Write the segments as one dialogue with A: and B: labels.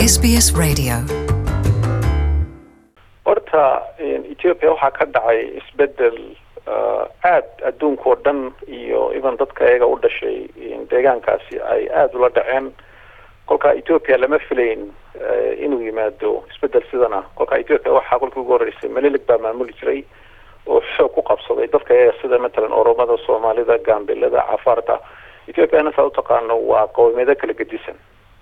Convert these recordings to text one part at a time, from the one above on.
A: SBS Radio.
B: horta ethiopia waxaa ka dhacay isbedel aada adduunka oo dhan iyo even dadka iyaga u dhashay deegaankaasi ay aada ula dhaceen kolkaa ethiopia lama filayn inuu yimaado isbedel sidana kolkaa ethiopia waxaa kolkii ugu horreysay malilig baa maamuli jiray oo xoog ku qabsaday dadka iyaga sida matalan oromada soomaalida gaambilada cafaarta ethiopiana saa utaqaano waa qowmiyado kala gedisan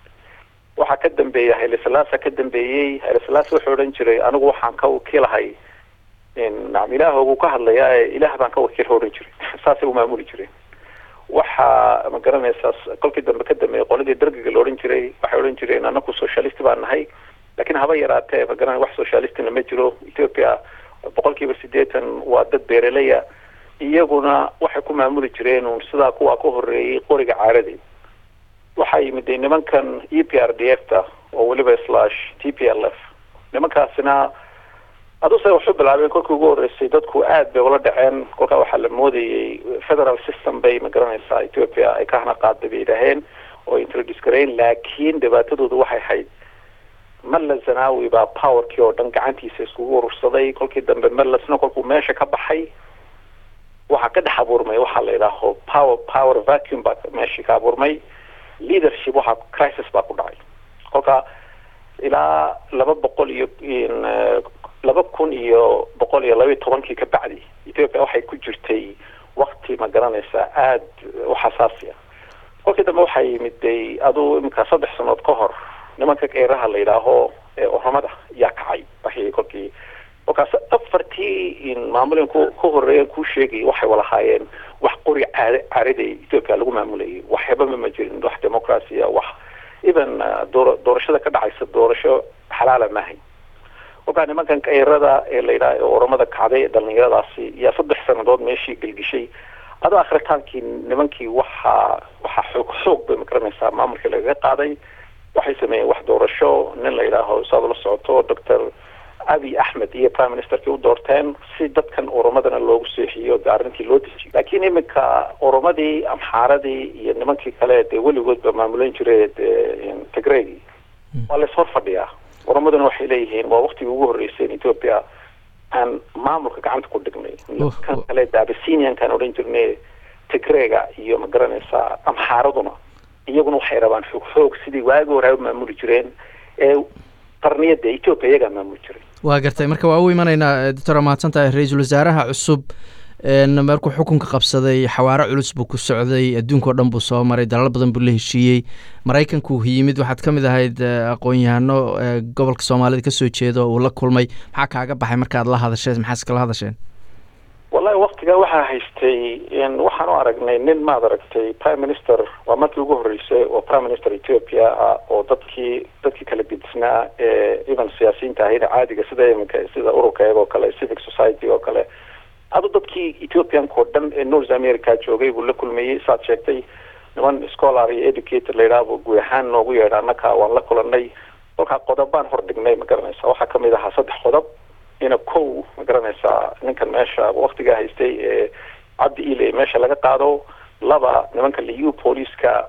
B: waxaa ka dambeeya hayle salaasa ka dambeeyey hayle salaasa wuxuu odhan jiray anigu waxaan ka wakiilahay nacam ilaahoogu ka hadlayaa ee ilaah baan ka wakiil odhan jiray saasay u maamuli jireen waxaa ma garanaysaa kolkii dambe ka dambeeyey qoladii dargiga la odhan jiray waxay odhan jireen anaku socialist baan nahay laakiin haba yaraatee ma garan wax socialistina ma jiro ethiopia boqol kiiba sideetan waa dad beeraleya iyaguna waxay ku maamuli jireen un sidaa kuwaa ka horeeyey qoriga caaradii waxaa yimid nimankan e p r d f ta oo weliba slash t p l f nimankaasina aduse waxu bilaabeen kolkii ugu horreysay dadku aad bay ula dhaceen kolkaa waxaa la moodayey federal system bay ma garanaysaa ethiopia ay ka hana qaada bay yidhaaheen oo introduce gareyn laakiin dhibaatadoodu waxay hayd malla zanawi baa powerkii oo dhan gacantiisa iskugu urursaday kolkii dambe mallasna kolkuu meesha ka baxay waxaa ka dhex abuurmay waxaa la yidhaaho power power vacuum baa meeshii ka abuurmay leadership waxaa crisis baa ku dhacay kolka ilaa laba boqol iyo laba kun iyo boqol iyo laba iyo tobankii ka bacdi ethiopia waxay ku jirtay wakti ma garanaysaa aada u xasaasi ah kolkii dambe waxaa yimiday aduu iminka saddex sanood ka hor nimanka keeraha la yidhaaho oromada yaa kacay waxay kolkii kolkaas afartii maamulin ku ka horeeyan kuu sheegay waxay walahaayeen wax qori caad caarida ethiopia lagu maamulayay waxyabama ma jirin wax democracia wax even door doorashada ka dhacaysa doorasho xalaala maahay kolkaa nimankan kayrada ee la yidhaha ee oromada kacday ee dhalinyaradaasi yaa saddex sanadood meeshii gelgishay adoo akritaankii nimankii waxaa waxaa xoog xoog bay magaranaysaa maamulkii lagaga qaaday waxay sameeyeen wax doorasho nin la yidhaaho saad ula socoto doctor abi axmed iyo prime ministerkii u doorteen si dadkan oromadana loogu seexiyo de arrintii loo dejiyo laakiin iminka oromadii amxaaradii iyo nimankii kale dee weligoodba maamulan jire dee tigregi waa lays hor fadhiyaa oromaduna waxay leeyihiin waa waktigii ugu horreysay ethiopia aan maamulka gacanta ku dhignay kan kale de abysiniankaan odhan jirnay tigrega iyo ma garanaysaa amxaaraduna iyaguna waxay rabaan xoog xoog sidii waagi hore u maamuli jireen ee qarniyada ethiopia iyagaa maamuli jiray
C: waa gartay marka waa u imanaynaa doctor mahadsan tahay ra-iisul wasaaraha cusub markuu xukunka qabsaday xawaaro culus buu ku socday adduunka o dhan buu soo maray dalal badan buu la heshiiyey maraykanku yimid waxaad ka mid ahayd aqoon-yahano gobolka soomaalida kasoo jeeda oo uu la kulmay maxaa kaaga baxay markaad la hadasheen maxaa iskala hadasheen
B: wallahi waktigaa waxaa haystay waxaan u aragnay nin maad aragtay prime minister waa markii ugu horreysay oo prime minister ethiopia ah oo dadkii dadkii kala gedisnaa ee even siyaasiyiinta ahayna caadiga sida iminka sida ururka eeg oo kale civic society oo kale adu dadkii ethiopianka oo dhan ee north america joogay buu la kulmayey saad sheegtay niman scholar iyo educator la yidhaahbu guud ahaan noogu yeedha annaka waan la kulanay kolkaa qodobaan hor dhignay ma garanaysa waxaa kamid ahaa saddex qodob ina kow ma garanaysaa ninkan meesha waktigaa haystay ee cabdi ile meesha laga qaado laba nimanka liu policeska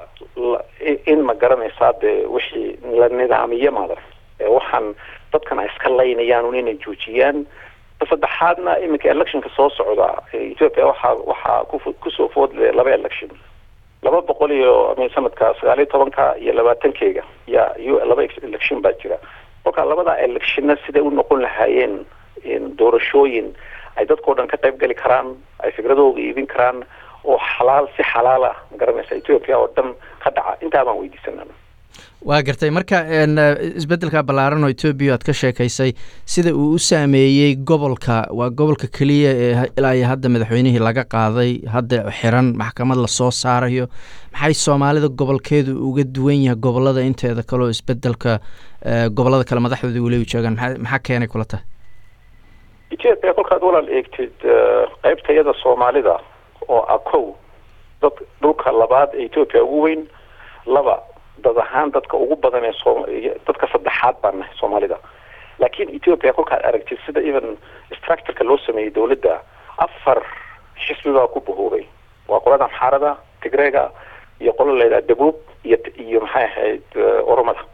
B: in ma garanaysaa dee wixii la nidaamiyo maadar waxaan dadkan ay iska laynayaan un inay joojiyaan saddexaadna iminka electionka soo socda ethiopia waxaa waxaa ku kusoo foodle laba election laba boqol iyo min sanadka sagaal iyo tobanka iyo labaatankeyga ya iyo laba election baa jira kolkaa labada electionna siday u noqon lahaayeen doorashooyin ay dadkao dhan ka qayb gali karaan ay fikradooda iibin karaan oo xalaal si xalaal ah ma garanaysa ethiopia oo dhan ka dhaca intaa baan weydiisanana
C: waa gartay marka isbeddelka ballaaran oo etoobiya aad ka sheekaysay sida uu u saameeyey gobolka waa gobolka keliya ee ilaa iyo hadda madaxweynihii laga qaaday hadda xiran maxkamad lasoo saarayo maxay soomaalida gobolkeedu uga duwan yahay gobolada inteeda kale oo isbedelka gobolada kale madaxdooda weli u joogaan maa maxaa keenay kula tahay
B: ethiopia kolkaad walaal eegtid qeybta iyada soomaalida oo ah kow dad dhulka labaad ee ethiopia ugu weyn laba dad ahaan dadka ugu badan ee soo dadka saddexaad baan nahay soomaalida laakiin ethiopia kolkaad aragtid sida even structureka loo sameeyey dowladda afar xisbi baa ku bahoobay waa qolada amxaarada tigreega iyo qolo layidhaha dabuub iyo iyo maxay ahayd oromada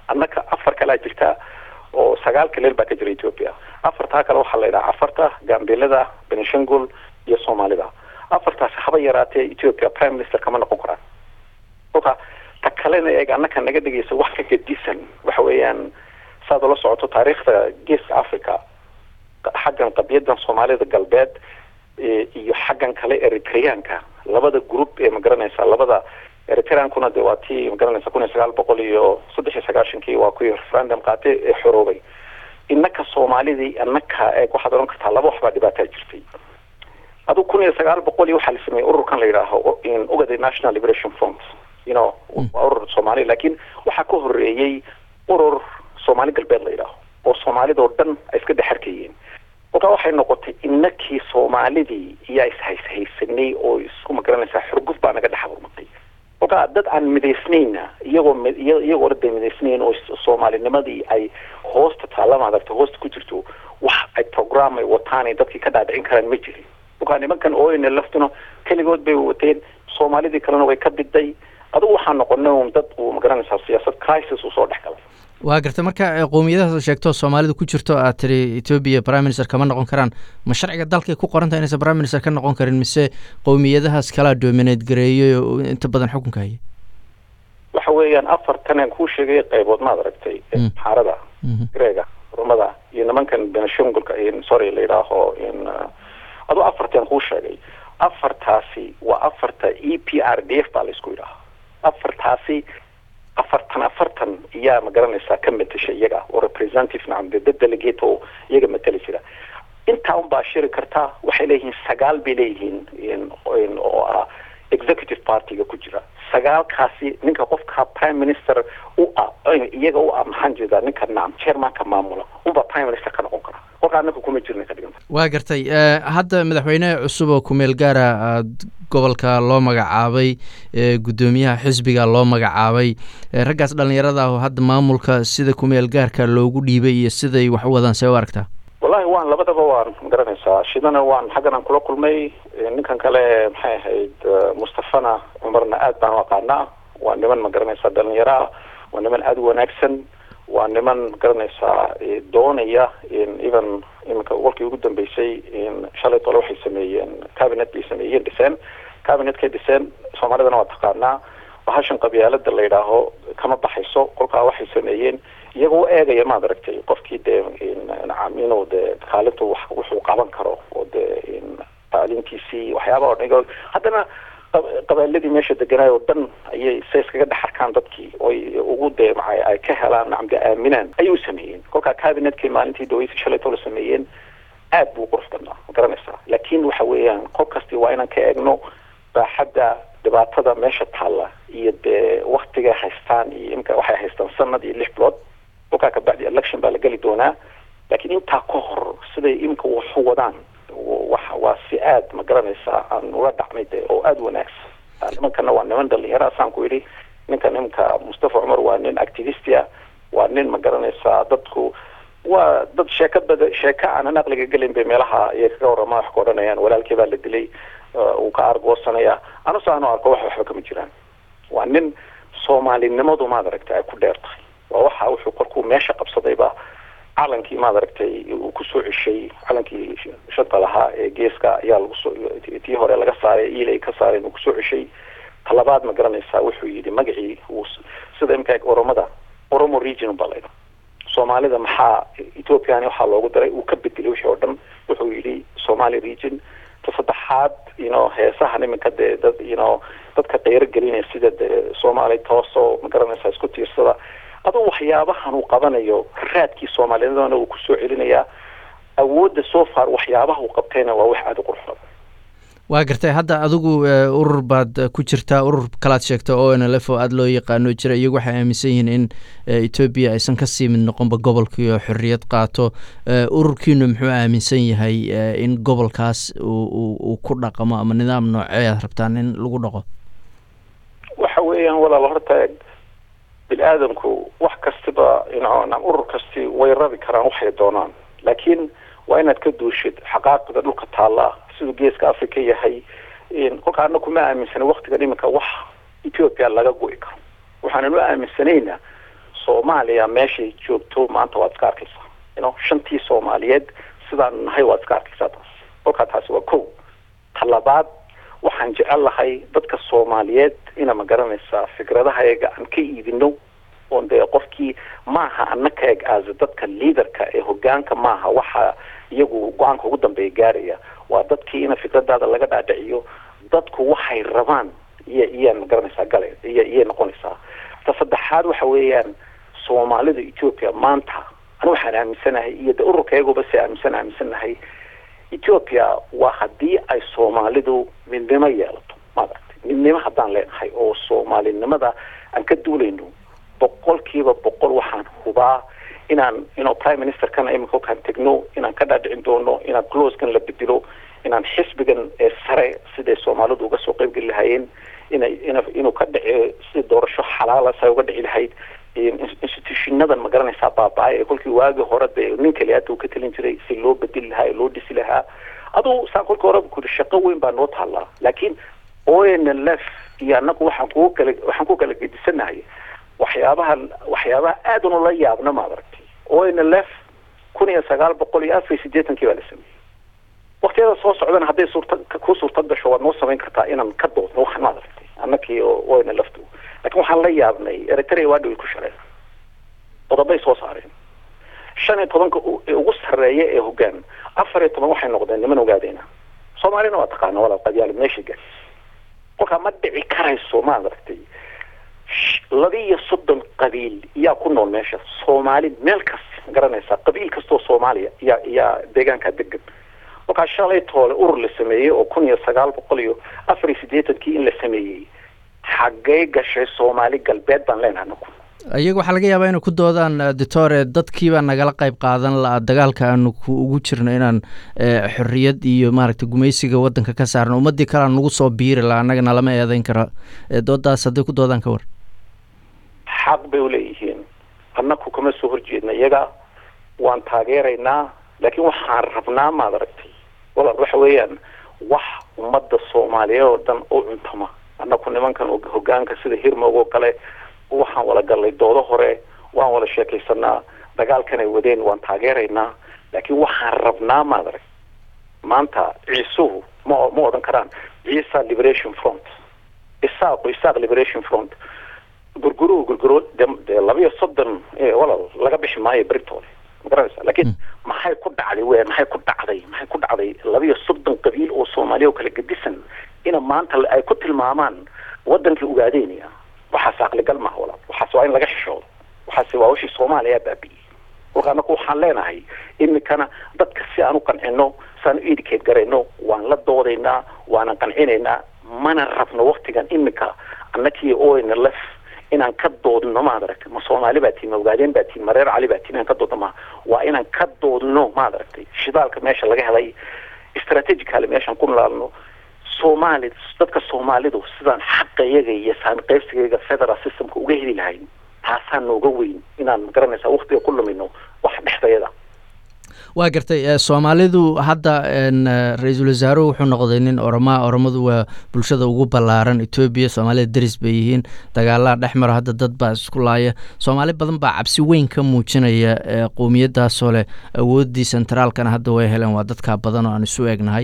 B: annaka afar kalea jirta oo sagaal kaleel baa ka jira ethiopia afartaa kale waxaa la yidhaha cafarta gambeelada benishangul iyo soomaalida afartaasi haba yaraatee ethiopia prime minister kama noqon karaan kolka ta kalena eeg annaka naga dhigaysa wax ka gedisan waxa weeyaan saad ula socoto taariikhda geeska africa xaggan qadiyadan soomaalida galbeed iyo xaggan kale eritreanka labada group ee magaranaysa labada eritreankuna de waa tii magaranaysa kun iyo sagaal boqol iyo saddex iyo sagaashankii waa kuwii referendum qaatay ee xoroobay innaka soomaalidii annaka eeg waxaad odhan kartaa laba waxbaa dhibaataa jirtay adu kun iyo sagaal boqol iyo waxaa la sameeyey ururkan la yidhaaho ugada national liberation front you know waa urur soomaali laakiin waxaa ka horeeyey urur soomaali galbeed la yidhaaho oo soomaalida oo dhan ay iska dhexarkayeen kolkaa waxay noqotay inakii soomaalidii iyaa ishayshaysanay oo isku magaranaysaa xurguf baa naga dhex aburmatay kolkaa dad aan midaysnayna iyagoo iyagoo dada midaysnayn oo soomaalinimadii ay hoosta taallama adagta hoosta ku jirto wax ay program ay wataan ay dadkii ka dhaadhicin karaan ma jirin kolkaa nimankan ooyna laftuna keligood bay wateen soomaalidii kalena way ka biday adugu waxaa noqonay un dad uu magaranaysaa siyaasad crisis usoo dhex galay
C: waa garta marka qowmiyadahaas sheegto soomaalida ku jirto aad tiri ethoobia prime minister kama noqon karaan ma sharciga dalkay ku qoran tahay inaysan prime minister ka noqon karin mise qowmiyadahaas kalaa dominate gareeyay oo inta badan xukunka haya
B: waxa weeyaan afartan aan kuu sheegay qaybood maad aragtay xaarada greega rumada iyo nimankan benishangulka sorry la yidhaaho aduu afartan kuu sheegay afartaasi waa afarta e p r d f baa la isku yidhaaha afartaasi afartan afartan iyaa ma garanaysaa ka matasha iyaga oo representative nacam dad delegate oo iyaga matali jira intaa un baa shiri kartaa waxay leeyihiin sagaal bay leeyihiin oo ah executive partyga ku jira sagaalkaasi ninka qofka prime minister u ah iyaga u ah maxaan jeedaa ninka nacam chairmanka maamula unbaa prime minister ka noqon kara kolka anaka kuma jirna ka dhiganta
C: waa gartay hadda madaxweyne cusub oo kumeel gaara aad gobolka loo magacaabay guddoomiyaha xisbiga loo magacaabay raggaas dhallinyarada ah oo hadda maamulka sida kumeel gaarka loogu dhiibay iyo siday wax u wadaan see u aragtaa
B: wallahi waan labadaba waan magaranaysaa shidana waan xaggan aan kula kulmay ninkan kale maxay ahayd mustafana cumarna aad baan u aqaanaa waa niman magaranaysaa dhalinyaro ah waa niman aada u wanaagsan waa niman magaranaysaa doonaya even iminka golkii ugu dambeysay shalay tole waxay sameeyeen cabinet bay sameeyeen dhiseen cabinetkay dhiseen soomaalidana waa taqaanaa bahashan qabyaalada la yidhaaho kama baxayso kolkaa waxay sameeyeen iyagoo eegaya maad aragtay qofkii dee nacam inuu dee kaalintu wax wuxuu qaban karo oo dee tacliintiisii waxyaaba o dhan haddana qabaaladii meesha deganaay oo dhan ayay se iskaga dhex arkaan dadkii oy ugu dee maay ay ka helaan nacam dee aaminaan ayay u sameeyeen kolkaa cabinetkii maalintii daweysi shalaytoo la sameeyeen aad buu qurux badnaa ma garanaysaa laakiin waxa weeyaan qof kasti waa inaan ka eegno baaxadda dhibaatada meesha taalla iyo dee waktigay haystaan iyo imka waxay haystaan sanad iyo lix bilood kolkaa kabacdi election baa la geli doonaa laakiin intaa ka hor siday imka waxu wadaan wa waa si aad ma garanaysaa aan ula dhacmay de oo aada wanaagsan nimankana waa niman dhalinyara saan ku yidhi ninkan imka mustafa cumar waa nin activistia waa nin ma garanaysaa dadku waa dad sheeka bada sheeka aanan aqliga gelin bay meelaha ayay kaga warama wax ka odhanayaan walaalkii baa la dilay uu ka argoosanaya anuse aanu arko wax waxba kama jiraan waa nin soomaalinimadu maad aragtay ay ku dheer tahay waa waxa wuxuu korkuu meesha qabsadayba calankii maad aragtay uu kusoo ceshay calankii shanta lahaa ee geeska ayaa lagu soo tii hore laga saaray iilay ka saareen uu kusoo ceshay talabaad ma garanaysaa wuxuu yidhi magacii uu sida imka oromada oromo region baa laydha soomaalida maxaa ethoopiani waxaa loogu daray uu ka bedelay wixii oo dhan wuxuu yidhi somali region ta saddexaad ino heesahan iminka dee dad ino dadka qeyro gelinaya sida dee soomaali tooso ma garanaysaa isku tiirsada aduu waxyaabahan uu qabanayo raadkii soomaaliyadana uu kusoo celinayaa awoodda soo far waxyaabaha uu qabtayna waa wax aada u qurux badan
C: waa gartay hadda adigu urur baad ku jirtaa urur kalaad sheegta o n l f oo aada loo yaqaano jira iyagu waxay aaminsan yihiin in etoobiya aysan kasii mid noqonba gobolkii oo xorriyad qaato ururkiinu muxuu aaminsan yahay in gobolkaas uu ku dhaqamo ama nidaam noocee aad rabtaan in lagu dhaqo
B: waxa weeyaan walaal horta bini aadamku wax kastiba inam urur kasti way rabi karaan waxay doonaan laakiin waa inaad ka duushid xaqaaqida dhulka taalla siduu geeska africa yahay kolka ana kuma aaminsana waktigan iminka wax ethoopia laga go'i karo waxaanan u aaminsanayna soomaaliya meeshay joogto maanta waad iska arkaysaa ino shantii soomaaliyeed sidaan nahay waad iska arkaysaa taas kolkaa taasi waa ko talabaad waxaan jecel lahay dadka soomaaliyeed ina ma garanaysaa fikradahayaga aan ka iibino oon dee qofkii maaha anaka eg aasa dadka liaderka ee hogaanka maaha waxa iyagu go-aanka ugu dambeeya gaaraya waa dadkii ina fikradaada laga dhaadhiciyo dadku waxay rabaan iyo iyaa ma garanaysaa gale iyo iyay noqonaysaa ta saddexaad waxa weeyaan soomaalida ethoopia maanta ani waxaan aaminsanahay iyo de ururka iyaguba si aaminsan aaminsanahay ethoopia waa haddii ay soomaalidu midnimo yeelato maaragtay midnimo haddaan leenahay oo soomaalinimada aan ka duulayno boqolkiiba boqol waxaan hubaa inaan ino prime ministerkana iminka halkaan tegno inaan ka dhaadhicin doono inaan closekan la bedelo inaan xisbigan ee sare siday soomaalidu uga soo qeyb geli lahaayeen inay ina inuu ka dhici si doorasho xalaala say uga dhici lahayd institutionadan ma garanaysaa baaba-ay ee kolkii waagii hore dee nin kaliyaata uu ka telin jiray si loo bedeli lahaa ee loo dhisi lahaa aduu saan kolkii horeba kuri shaqo weyn baa noo taallaa laakiin o n l f iyo anagu waxaan kugu kala waxaan ku kala gedisanahay waxyaabaha waxyaabaha aada unula yaabna maad aragtay o n l f kun iyo sagaal boqol iyo afar iyo siddeetankii baa la sameeyey waktiyada soo socdana hadday suurta ku suurta gasho waad noo samayn kartaa inaan ka doodno waxaan maad aragtay annakii o n l f lakin waxaan la yaabnay eritrea waa dhaway ku shaleen qodobay soo saareen shan iyo tobanka ugu sarreeya ee hogaan afar iyo toban waxay noqdeen niman ogaadeyna soomaalina waa taqaana walaal qadyaali meesha gaas kolkaa ma dhici karayso maad aragtay labiiyo soddon qabiil yaa ku nool meesha soomaali meel kasta ma garanaysaa qabiil kastoo soomaaliya yaa yaa deegaankaa degan kolkaa shalay toole urur la sameeyey oo kun iyo sagaal boqol iyo afar iyo siddeetankii in la sameeyey xaggay gashay soomaali galbeed baan leenahay anaku
C: iyaga waxaa laga yaabaa inay ku doodaan ditore dadkiibaa nagala qayb qaadan la dagaalka aanu ku ugu jirno inaan xorriyad iyo maaragtay gumaysiga waddanka ka saarno ummaddii kalea nagu soo biiri la annagana lama eedeyn karo doodaas hadday ku doodaan ka war
B: xaq bay uleeyihiin annaku kama soo horjeedna iyaga waan taageeraynaa laakiin waxaan rabnaa maad aragtay walaal waxa weeyaan wax ummadda soomaaliyeed oo dhan u cuntama annaku nimankan hogaanka sida hirmog oo kale waxaan wala gallay doodo hore waan wada sheekaysanaa dagaalkan ay wadeen waan taageeraynaa laakiin waxaan rabnaa maad arag maanta ciisuhu ma ma odhan karaan ciisa liberation front isaaqu isaaq liberation front gurguruhu gurguro de dee labiyo soddon walal laga bixi maayo beritoole ma garanaysa laakiin maxay ku dhacday we maxay ku dhacday maxay ku dhacday labiyo soddon qabiil oo soomaaliya oo kala gedisan ina maanta ay ku tilmaamaan wadankii ugaadeynaya waxaas aqligal maha walaal waxaas waa in laga xishoodo waxaas waa wishii soomaaliya baabi'iyey kolka anaku waxaan leenahay imikana dadka si aan u qancino si aan u edicate garayno waan la doodaynaa waanan qancinaynaa mana rabno waktigan imika annakii o n l f inaan ka doodno maad aragtay ma soomaali baa tiin ma ogaadeen baa tiin ma reer cali baa tiin inaan ka doodno ma waa inaan ka doodno maad aragtay shidaalka meesha laga helay strategically meeshaan ku nolaalno soomaali dadka soomaalidu sidaan xaqa iyaga iyo saan qaybsigayga federal systemka uga heli lahayn taasaan nooga weyn inaan magaranaysaa waktiga ku lumino wax dhexdayada
C: waa gartay soomaalidu hadda ra-iisul wasaaruhu wuxuu noqday nin oromaa oromadu waa bulshada ugu ballaaran etoobiya soomaalida deris bay yihiin dagaalaa dhex maro hadda dad baa isku laaya soomaali badan baa cabsi weyn ka muujinaya qowmiyadaasoo leh awooddii sentraalkana hadda way heleen waa dadkaa badan oo aan isu egnahay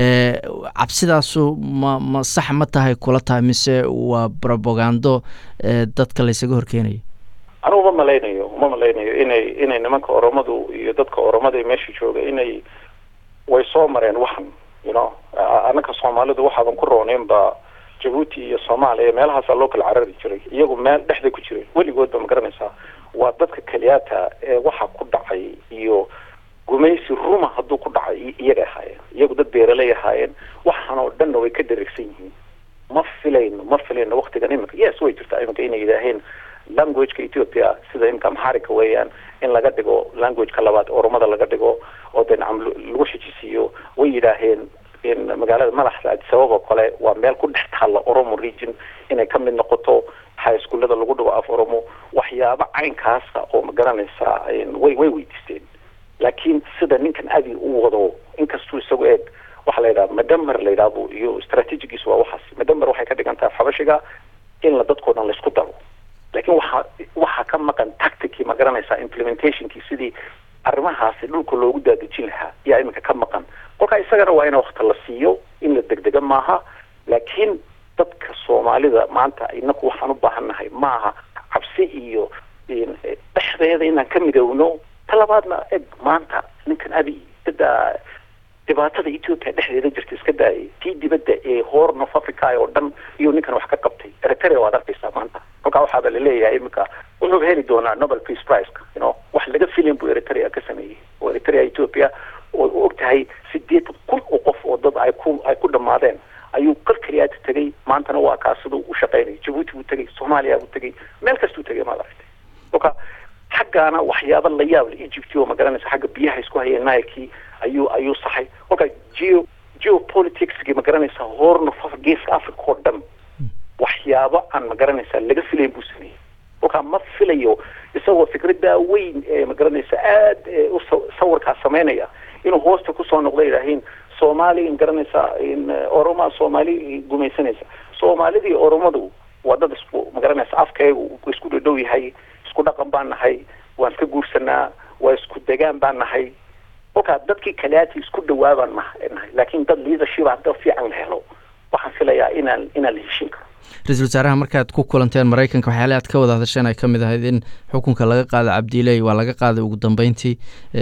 C: cabsidaasu ma ma sax ma tahay kula tahay mise waa robagando dadka laysaga horkeenaya
B: anugu ma malaynayo ma malaynayo inay inay nimanka oromadu iyo dadka oromada meesha jooga inay way soo mareen waxan you know annaka soomaalidu waxaadan ku rooneyn ba jabuuti iyo soomaaliya meelahaasaa loo kala carari jiray iyagu meel dhexda ku jiray weligood ba ma garanaysaa waa dadka keliyaata ee waxa ku dhacay iyo gumaysi ruma hadduu ku dhacay iyaga ahaayeen iyagu dad beeraley ahaayeen waxaan oo dhanna way ka dareegsan yihiin ma filayno ma filayno waktigan imika yes way jirtaa imika inay yidhaaheen languageka ethiopia sida imika amxarika weeyaan in laga dhigo languageka labaad oromada laga dhigo oo de nacam lagu xijisiiyo way yidhaaheen in magaalada madaxda adisabab oo kale waa meel ku dhex taalla oromo region inay ka mid noqoto high schoolada lagu dhigo af oromo waxyaabo caynkaasa oo ma garanaysaa way way weydiisteen laakiin sida ninkan adi u wado inkastuu isagu eeg waxaa la yidhaha madamer la yidhahdo iyo strategigiis waa waxaas madamer waxay ka dhigan tahay xabashiga in la dadkoo dhan laysku daro laakiin waxaa waxaa ka maqan tacticii ma garanaysaa implementationkii sidii arrimahaasi dhulka loogu daadejin lahaa yaa iminka ka maqan kolkaa isagana waa in wakti la siiyo in la degdega maaha laakiin dadka soomaalida maanta inaku waxaan u baahannahay maaha cabsi iyo dhexdeeda inaan ka midowno talabaadna eg maanta ninkan abi dada dhibaatada ethoopia dhexdeeda jirta iska daayay tii dibadda ee horn of africa oo dhan iyo ninkan wax ka qabtay eritrea waad arkaysaa maanta kolkaa waxaaba laleeyahay iminka wuxuu heli doonaa nobel peace priceka you know wax laga filin buu eritrea ka sameeyey oo eritrea ethoopia oo u og tahay sideetan kun oo qof oo dad ay ku ay ku dhammaadeen ayuu kal keliyaata tegay maantana waa kaa siduu u shaqaynaya jabuuti buu tegay soomaaliya buu tegay meel kastuu tegay maad aragtay kolka xaggaana waxyaaba la yaab le egypt oo magaranaysa xagga biyaha isku hayeen nilekii ayuu ayuu saxay kolka geo geopoliticskii magaranaysa horn of geeska africa oo dhan waxyaabo aan magaranaysa laga filayn buu sameeyey kolkaa ma filayo isagoo fikradaa weyn ee magaranaysa aada u sawirkaa sameynaya inuu hoosta kusoo noqdo idhaahiin soomaali garanaysaa oroma soomaali gumaysanaysa soomaalidii oromadu waa dad isku magaranaysa afkayagu isku dhadhow yahay isku dhaqan baan nahay waan iska guursanaa waa isku degaan baan nahay kolkaa dadkii kaleati isku dhawaabaan nahay laakiin dad leadership hadda fiican la helo waxaan filayaa inaan inaan la heshin karo
C: ra-iisul wasaaraha markaad ku kulanteen maraykanka waxyaale aad ka wada hadasheen ay ka mid ahayd in xukunka laga qaada cabdiiley waa laga qaaday ugu dambeyntii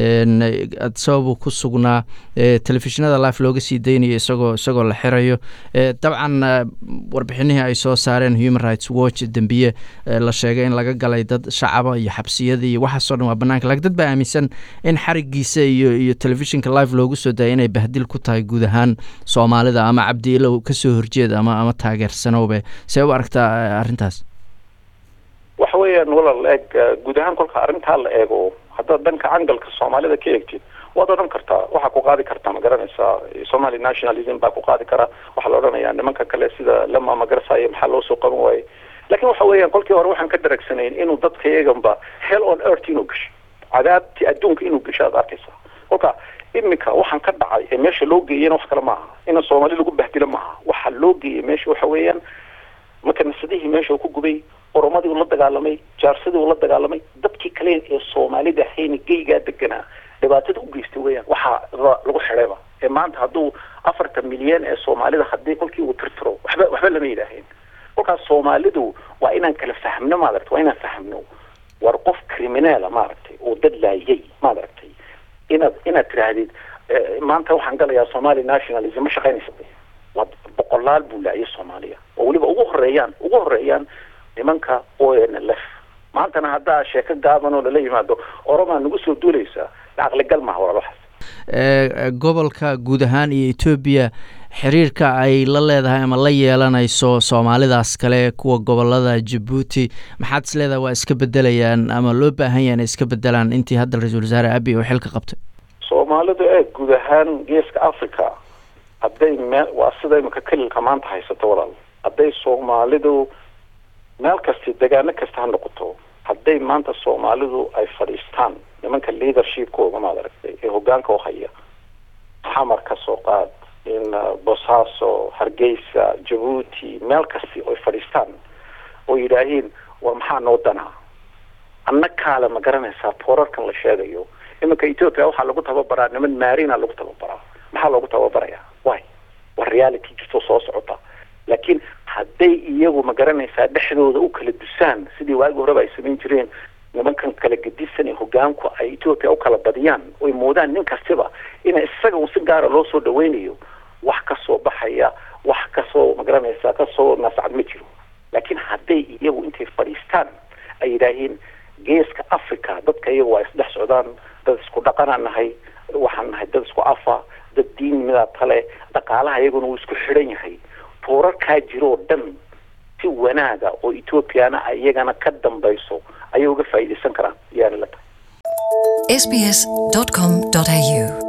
C: sababuu ku sugnaa telefishinada life looga sii daynayo isagoo isagoo la xirayo dabcan warbixinihii ay soo saareen human rights watch dembiye la sheegay in laga galay dad shacaba iyo xabsiyada iyo waxaasoo dhan waa banaanka lakin dad baa aaminsan in xarigiisa iyo iyo telefishinka live loogu soo daayay inay bahdil ku tahay guud ahaan soomaalida ama cabdiilow kasoo horjeed ama ama taageersanowbe see u aragtaa arrintaas
B: waxa weeyaan walaal eeg guud ahaan kolka arrintaa la eego haddaad dhanka cangalka soomaalida ka eegtid waad odhan kartaa waxaa ku qaadi kartaa ma garanaysaa somali nationalism baa ku qaadi kara waxaa la odhanayaa nimanka kale sida lama magarasaayo maxaa loo soo qaban waayey laakiin waxa weeyaan kolkii hore waxaan ka daragsanayn inuu dadka iyaganba hell on earth inuu gasho cadaabti adduunka inuu gasho aad arkaysaa kolka iminka waxaan ka dhacay ee meesha loo geeyana wax kale maaha ina soomaali lagu bahdilo maaha waxaa loo geeyay meesha waxa weeyaan makanasadihii meesha uu ku gubay oromadii uu la dagaalamay jaarsadii uu la dagaalamay dadkii kale ee soomaalida hayna geygaa deganaa dhibaatada u geystay weeyaan waxaa lagu xidhayba ee maanta hadduu afartan milyan ee soomaalida haddii kolkii uu tirtiro waxba waxba lama yidhaaheen kolkaas soomaalidu waa inaan kala fahmno maaragtay waa inaan fahmno war qof criminaala maaragtay oo dad laayay maaragtay inaad inaad tidhaahdid maanta waxaan galayaa somali nationalism ma shaqaynaysa waa boqolaal buu laayay soomaaliya oo weliba ugu horeeyaan ugu horeeyaan nimanka o n l f maantana haddaa sheeko gaaban oo lala yimaado oromaa nagu soo duulaysaa caqligal maha walaal waxaas
C: gobolka guud ahaan iyo etoobiya xiriirka ay la leedahay ama la yeelanayso soomaalidaas kale kuwa gobolada jabuuti maxaad is leedahay waa iska bedelayaan ama loo baahan yaha inay iska bedelaan intii hadda ra-iisul wasaare abi oo xilka qabtay
B: soomaalidu ee guud ahaan geeska africa hadday meel waa sida imika kelilka maanta haysato walaal hadday soomaalidu meel kasti degaano kasta ha noqoto hadday maanta soomaalidu ay fadhiistaan nimanka leadershipkooga maad aragtay ee hogaanka u haya xamar ka soo qaad in bosaaso hargeysa jabuuti meel kasti oy fadhiistaan oo yidhaahiin war maxaa noo danaa anna kaale ma garanaysaa boorarkan la sheegayo iminka ethoopia waxaa lagu tababaraa niman maarina lagu tababaraa maxaa loogu tababarayaa way waa reality jirto soo socota laakiin hadday iyagu ma garanaysaa dhexdooda u kala dusaan sidii waagi horeba ay samayn jireen nimankan kala gedisan ee hogaanku ay ethoopia u kala badiyaan oy moodaan nin kastiba ina isaga un si gaara loo soo dhaweynayo wax kasoo baxaya wax kasoo ma garanaysaa kasoo nascad ma jiro laakiin hadday iyagu intay fadhiistaan ay yidhaahiin geeska africa dadka iyagu waa isdhex socdaan dad isku dhaqanaan nahay waxaan nahay dad isku afa dad diin midaa tale dhaqaalaha iyaguna wuu isku xidhan yahay boorarkaa jiroo dhan si wanaaga oo ethoobiana iyagana ka dambayso ayay uga faa'iidaysan karaan yaani la tahay
A: sbs.com.au